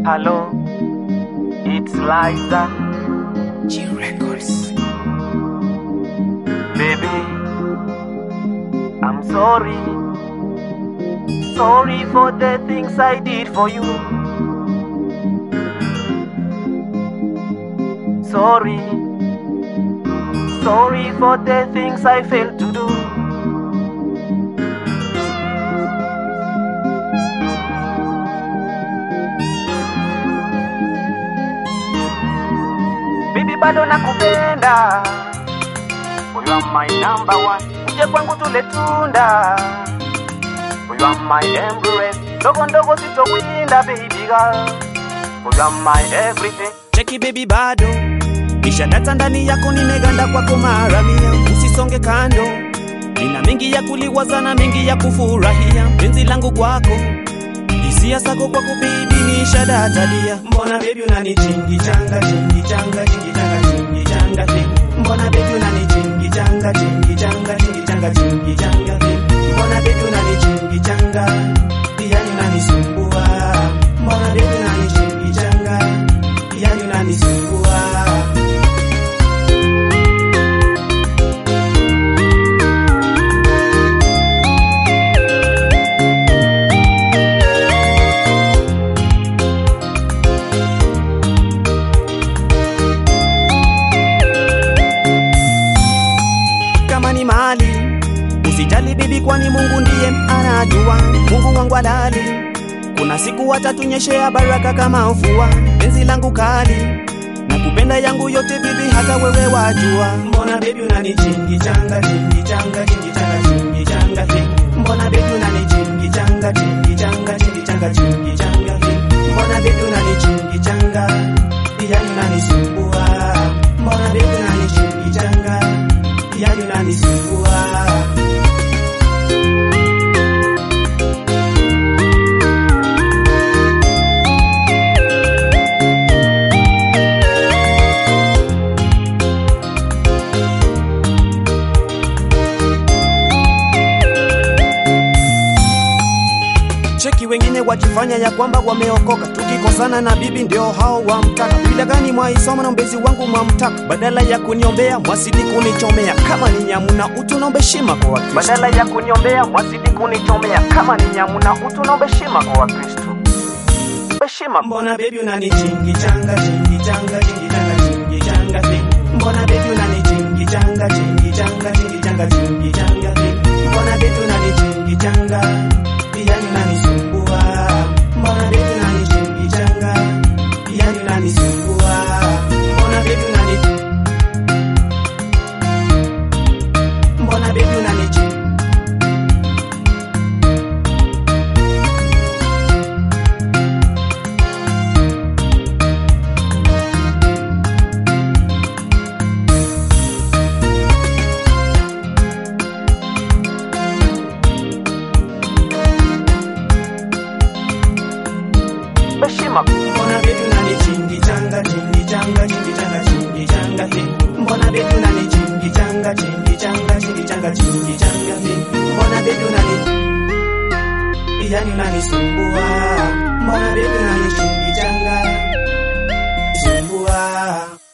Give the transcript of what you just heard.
Hello, it's Liza. G Records. Baby, I'm sorry. Sorry for the things I did for you. Sorry. Sorry for the things I failed to do. Baby bado nakupenda. You are my number one. Uje kwangu tule tunda. You are my embrace. Ndogo ndogo sitowinda baby girl. You are my everything. cheki baby bado kisha data ndani yako nimeganda kwako mara mia usisonge kando nina mengi ya kuliwaza na mengi ya kufurahia penzi langu kwako hisia zako kwako baby nisha data dia mbona baby unani chingi changa chingi changa chingi changa chingi changa fi mbona baby unani chingi changa chingi changa chingi changa chingi changa fi mbona baby unani chingi changa yani unanisumbua mbona baby unani chingi changa yani unanisumbua kama ni mali usijali bibi kwani mungu ndiye anajua mungu wangu alali kuna siku watatunyeshea baraka kama mvua penzi langu kali na kupenda yangu yote bibi hata wewe wajua mbona bebi unani chingi changa chingi changa chingi changa chingi changa fi mbona bebi unani chingi changa chingi changa chingi changa chingi changa fi mbona bebi unani chingi changa yani unanisumbua mbona bebi unani chingi changa yani unanisumbua cheki wengine wajifanya ya kwamba wameokoka tukikosana na bibi ndio hao wamtaka bila gani mwaisoma na mbezi wangu mwamtaka badala ya kuniombea mwasidi kunichomea kama ni nyamu na utu naomba heshima kwa wakristo Badala ya kuniombea mwazidi kunichomea. Kama ni nyamu na utu naomba heshima kwa Wakristo. Heshima mbona bebi unani chingi changa chingi changa chingi changa chingi changa fi mbona bebi unani chingi changa chingi changa chingi changa chingi changa fi mbona bebi unani chingi changa yani unanisumbua mbona bebi unani chingi changa yani unanisumbua mbona bebi unani mbona bebi unani chingi heshima Mbona bebi unani chingi changa chingi changa chingi changa chingi changa hi Mbona bebi unani chingi changa chingi changa chingi changa chingi changa hi Mbona bebi unani yani unanisumbua Mbona bebi unani chingi changa sumbua